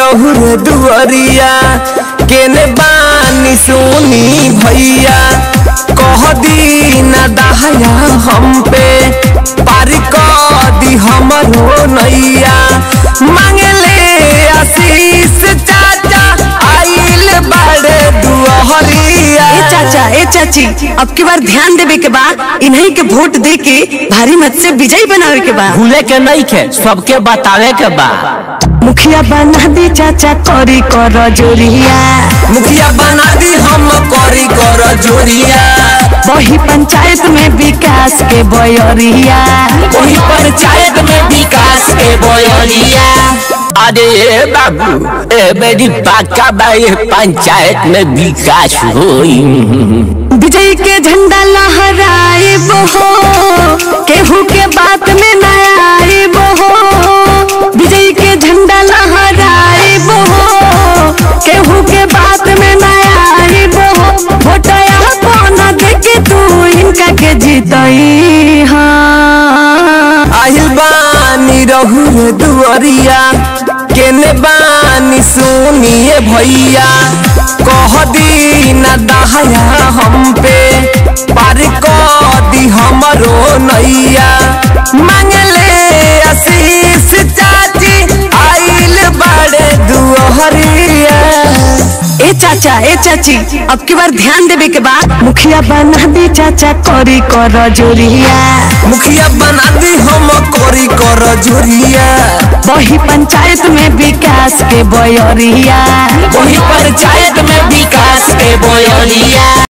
रहुर दुअरिया केने बानी सुनी भैया कह दी न दहया हम पे पारी कह दी हमरो नैया मांगले आशीष चाचा आइल बड़े दुअरिया ए चाचा ए चाची अब की बार ध्यान देवे के बा इन्हीं के वोट दे के भारी मत से विजयी बनावे के बा भूले के नहीं के सबके बतावे के बा मुखिया बना दी चाचा करी कर जोरिया मुखिया बना दी हम करी कर जोरिया वही पंचायत में विकास के बयरिया वही पंचायत में विकास के बोलिया अरे ए बाबू ए मेरी पाका बाई पंचायत में विकास होई विजय के झंडा लहराए बहो केहू के बात में न आए बहो विजय के झंडा लहराए बहो केहू के बात में न आए बहो वोटया कौन देके तू इनका के जीतई हाँ आहिल बानी रहुर दुअरिया केने बानी सुनिए भैया कह दी न दहया हम पे पार कह दी हमरो नैया मांगले आशीष चाची आइल बड़े दुअरिया ए चाचा ए चाची अब की बार ध्यान देवे के बा मुखिया बना दी चाचा करी कर जोरिया मुखिया बना दी हम कोरी कर जोरिया वही पंचायत में विकास के बयरिया वही पंचायत में विकास के बोलिया